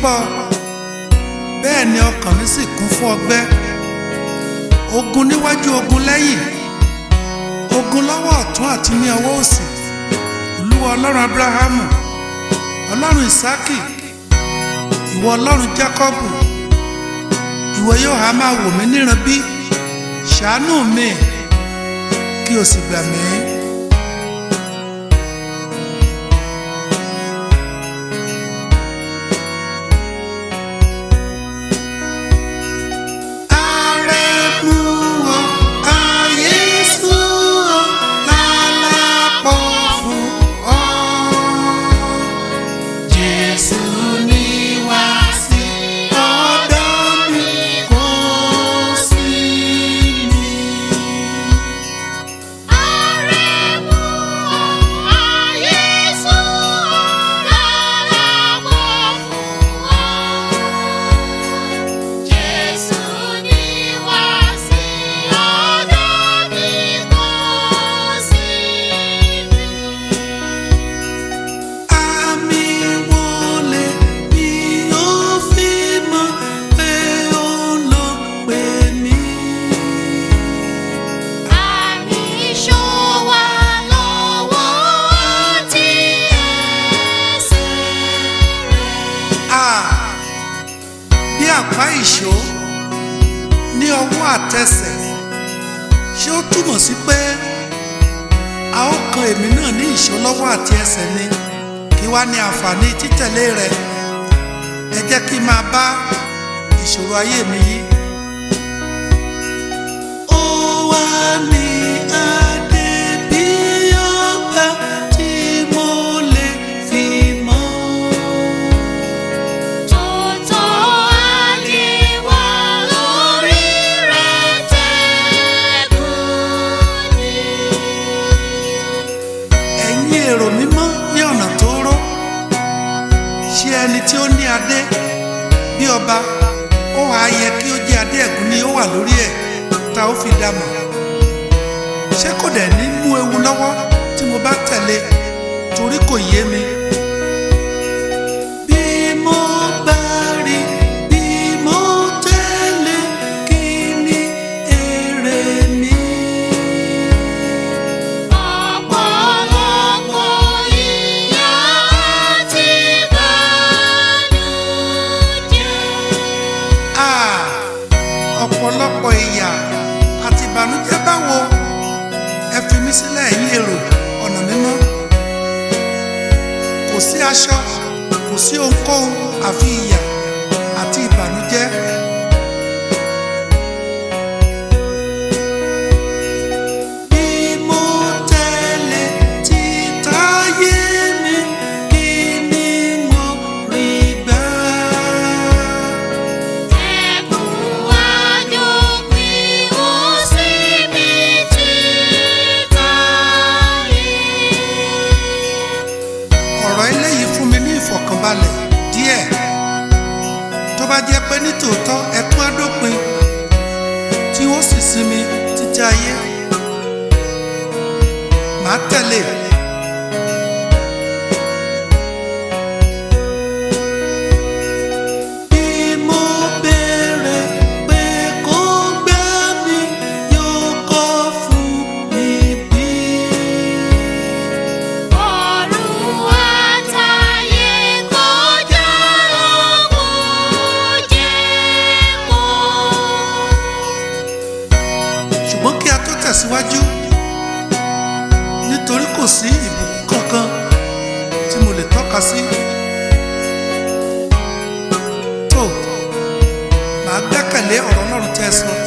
pọ̀ bẹ́ẹ̀ ni ọkàn mi sì kún fún ọgbẹ́ ogun níwájú ogun lẹ́yìn ogun lọ́wọ́ ọ̀tún àti ní ọwọ́ òsì olúwa ọlọ́run abrahamu ọlọ́run isaki ìwọ ọlọ́run jacobu ìwọ yóò há máa wò mí níran bí ṣàánú mi kí o sì gbà mí. Arẹ̀mú o, Ayésù o, lálàpọ̀ fún ọ. Jésù ní wá sí ọ̀dọ̀ mi kò sí mi. Àmì wọlé ni ó fi mọ̀ pé ó lọ pè mí. Ah, bí àpá ìṣó ní ọwọ́ àtẹsẹ̀ ṣé ó túmọ̀ sí pé a ó kan èmi náà ní ìṣó lọ́wọ́ àti ẹsẹ̀ ni kí wá ní àǹfààní títẹ̀lé rẹ̀ ẹ jẹ́ kí n máa bá ìṣòro ayé mi yí. ó wá ní adé bí ọba tí mo lè fi mọ́. ẹ̀yin èrò mímọ́ ní ọ̀nà tó rọ́ ṣé ẹni tí ó ní adé bí ọba ó wà á yẹ kí ó jẹ́ adé ẹ̀gún ni ó wà lórí ẹ̀ tá ó fi dá mọ̀ ṣé kò dẹ̀ ní mú ewu lọ́wọ́ tí mo bá tẹ̀lé torí kò yé mi. bí mo bá rí bí mo tẹ̀lé kí ni èrè mi. Ah, ọ̀pọ̀lọpọ̀ ìyà àti ìbànújẹ́ báwo ẹ fi mí sílẹ̀ ẹ̀yin èrò ọ̀nà mímọ́ kò sí aṣọ kò sí ohunkóhun àfi ìyà àti ìbànújẹ́. Bí mo tẹ̀lé títayé mi, kí ni mo rí gbà? ọ̀rọ̀ eléyìí fún mi ní ìfọ̀kànbalẹ̀ díẹ̀ tó bá jẹ́ pé nítòótọ́ ẹkún adópin tí ó sì sinmi títí ayé màá tẹ̀lé bí mo béèrè pé kó gbà mí yóò kọ́ fún mi bí. ṣùgbọ́n kí a tó tẹ̀síwájú nítorí kò sí ìbùkún kankan tí mo lè tọ́ka sí. tó màá gbẹ́kẹ̀lé ọ̀rọ̀ Ọlọ́run tẹ́ ẹ sọ